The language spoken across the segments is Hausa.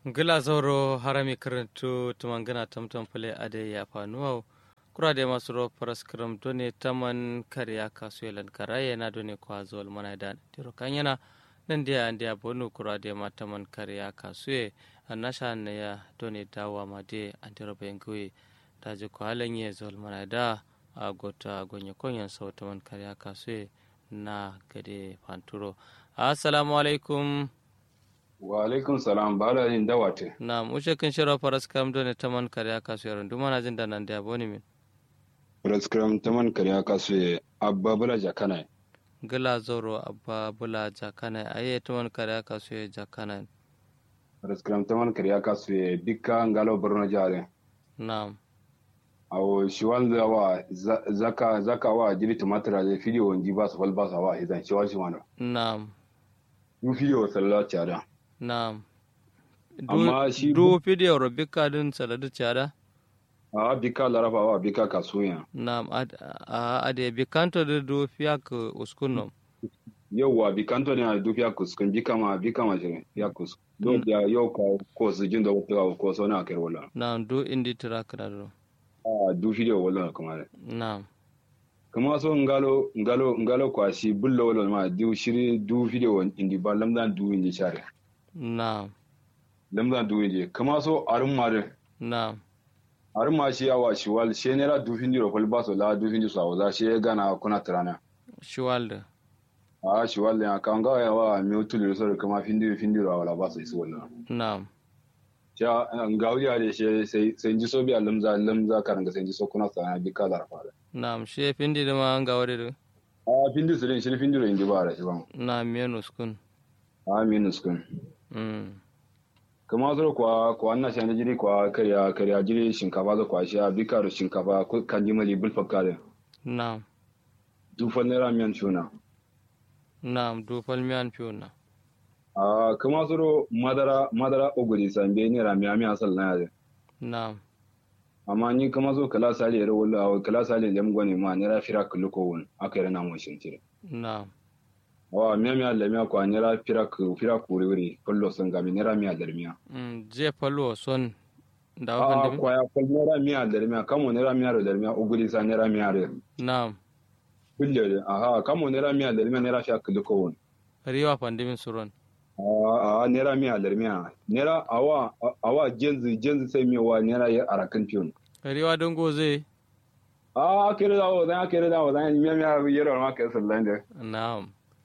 gila zoro harami karantu tumangana tamtam pale ade ya fanuwa kura da masu ro paras kram done taman kariya kasuyelan karaye na done kwa zol mana da tiro kanyana nan dia andia bonu kura da ma taman kariya kasuye annasha ne ya done dawa ma de antiro benguwe da je ko halanye zol mana da a gota gonye konyan sau taman kariya kasuye na gade fanturo assalamu alaikum wa alaikum salam bala yin dawate na mushe kin shiro faras kam done taman kariya kasuye duma na jin da nan da boni min Praskram taman kariya kasu abba bula jakana gila zoro abba bula jakana aye taman kariya kasuye jakana Praskram taman kariya kasu bika ngalo borno jare na'am awo shiwal da wa zaka zaka wa jiri tumatira da fidiyo nji ba su fal ba sa wa izan shiwal shi wano na'am yu fidiyo sallallahu cara na'am Amma shi- du video ro bika din saladu chada a bika larafa wa bika kasuya na'am ad a ade bikanto de du fiak uskunom yauwa bikanto ne a dufiya kuskun bika ma bika ma shirin ya kuskun don ya yau ka ko su jin da wata ko so na kai wala na'am du indi track da do a du fidiyo wala kuma na'am kama so ngalo ngalo ngalo kwashi bullo wala ma du shiri du video indi ba lamdan du indi share na'am lamdan du indi kama so arun mare na'am arun ma shi awa shi wal she ne la du findi ro fal ba so la du findi so za she gana kuna trana shiwalde a shi wal ya kan ga ya wa mi utul so kama findi findi ro wala ba so isu wala na'am ya ngawi ya de she sai sai ji so bi lamza lamza karanga sai ji so kuna trana bi kala fara na'am she pindi de ma nga wade do a findi su din shi findi ro indi ba ra shi ban na men uskun a minus kun mm kama zo kwa kwa na shani jiri kwa karya karya jiri shinkafa zo kwa sha bikar shinkafa ko kan ji mali bulfa kare na'am dufan naira miyan tuna na'am du falmian fiuna a kama zo madara madara oguri sambe naira miya miya sal na yare na'am amma ni kama zo kala sali yare wala kala sali lem gone ma naira fira kulluko won aka yare na mo shin tire na'am wa miya miya le miya kwa naira fira ku fira ku wuri kullo sun ga mi naira miya da miya mm je falwo son da a wafan kwa ya kwa naira miya da miya kamo naira miya da miya oguri sa naira miya da na'am kulle aha kamo naira miya da miya naira fira kulluko won riwa pandimin suron a naira miya da miya naira awa awa jenzi jenzi sai miya wa naira ya arakan fiyon riwa don goze a kere da wa zan kere da wa zan miya miya yero ma kai sallan da na'am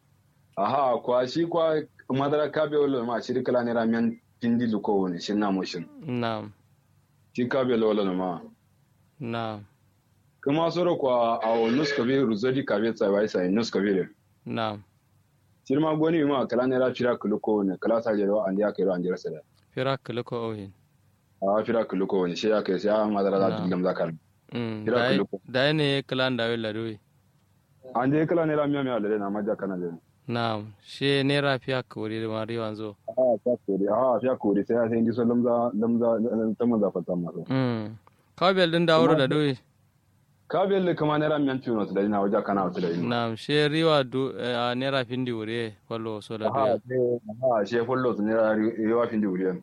aha kwa shi kwa madara kabe wala ma shi kala naira miyan pindi luko woni shin na mushin na'am shi kabe wala ma na'am kuma soro kwa a nus kabe ruzodi kabe tsai wai sai nus kabe na'am shi ma goni ma kala naira fira luko woni kala sa jero an ya kai ran jira sada fira ko ohin a fira luko woni shi ya kai sai a madara da Na'am. dullam zakar mm Fira dai kuloko. dai ne kalan da wela doyi an je kala naira miya miya da na maja kana da na'am she ne rafiya kuri da mari wanzo a ta kore a fiya kore sai sai ji so lamza lamza ta maza fata masu mm kawbel din da wuro da doyi ka belle kama naira miyan tuno da ina waje kana wata da ina na'am she riwa du a ne rafin di wure fallo so da ha doyi ha she follow su naira yawa fin di wuriyan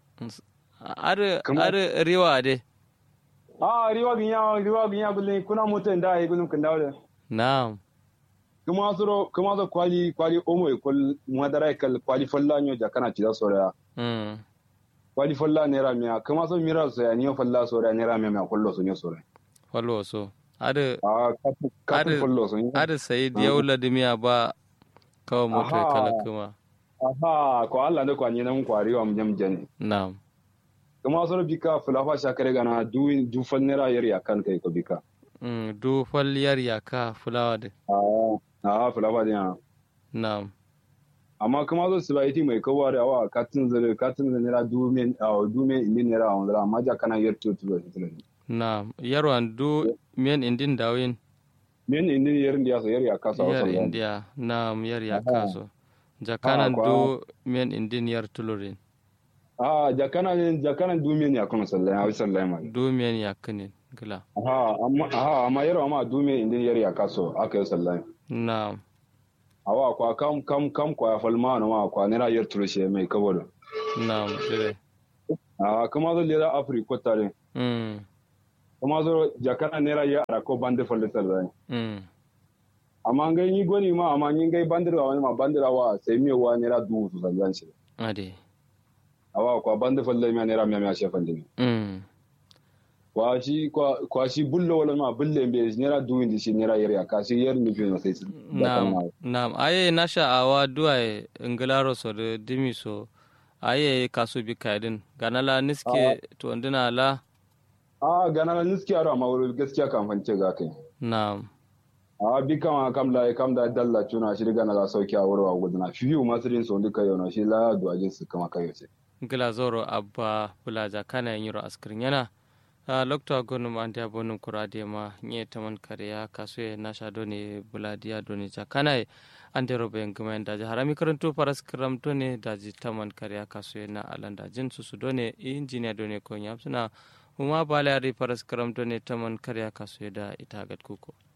ar Kuma- ar riwa de a riwa ginya riwa ginya bulle kuna mutan da ai gulun kan dawo na'am kuma suro kuma so kwali kwali omo e kol madara e kal kwali falla nyo ja kana ci da sora mm kwali falla naira miya kuma so mira so ya niyo falla sora naira miya miya kollo so nyo sora fallo so ar a katu katu Ade- follow so nyo ar sai diyawla dimiya ba kawai moto Aha. kala kuma aha ko Allah da kwani nan kwari wa mjam jani na'am kuma soro bika fulafa shakare gana du du fal naira yar ya kan kai ko bika mm du falliyar yaka fulawa de a a fulafa din na'am amma kuma zo su baiti mai kowa da wa katin zare katin zare naira du men a du men indin naira a wanda amma ja kana yar to to to na'am yarwan du men indin dawin men indin yar ndiya so yar ya kasa wa yar sallan india na'am yar yaka Aha. so jakanan kwa- du men indin yar tulurin a ja kana ja kana du men ya kuma sallan ya sallan ma du men yakinin gila aha amma aha amma yar amma du men indin yar ya kaso aka yi sallan na'am awa kwa kam kam kam kwa falma na ma kwa naira yar turushe mai kabodo na'am dire a kuma zo lera afrika tare mm kuma zo jakana nera ya ara ko bande folle tare mm amma ngai ni goni ma amma ni ngai bandira wani ma bandira wa sai mi wa nera du su zan shi ade awa kwa bande folle mi nera mi mi shefan dimi mm kwa shi kwa kwa shi bullo wala ma bulle mbe nera du indi shi nera yare ka shi yer mi fi no sai Naam, naam. Aye nasha awa duwaye ngilaro so de dimi so aye kasu bi kaidin ganala niske to ndina la a gana na niski aro amma wuri gaskiya kan fance ga kai naam a bi kama kam la kam da dalla tuna shi daga na la sauki a wurwa gudana fiyu masu din so duka yau na shi la du ajin su kama kai ce ngila zoro abba bulaja kana yiro askrin yana a lokta gonum ande abonum kurade ma nye taman kariya kasu nasha doni buladiya doni jakana ande robe ngumen daji harami karanto paras kram doni daji taman kariya kasu na alanda jin susu doni injiniya doni ko nyamsuna huma balari paras kram doni taman kariya kasu da itagat kuko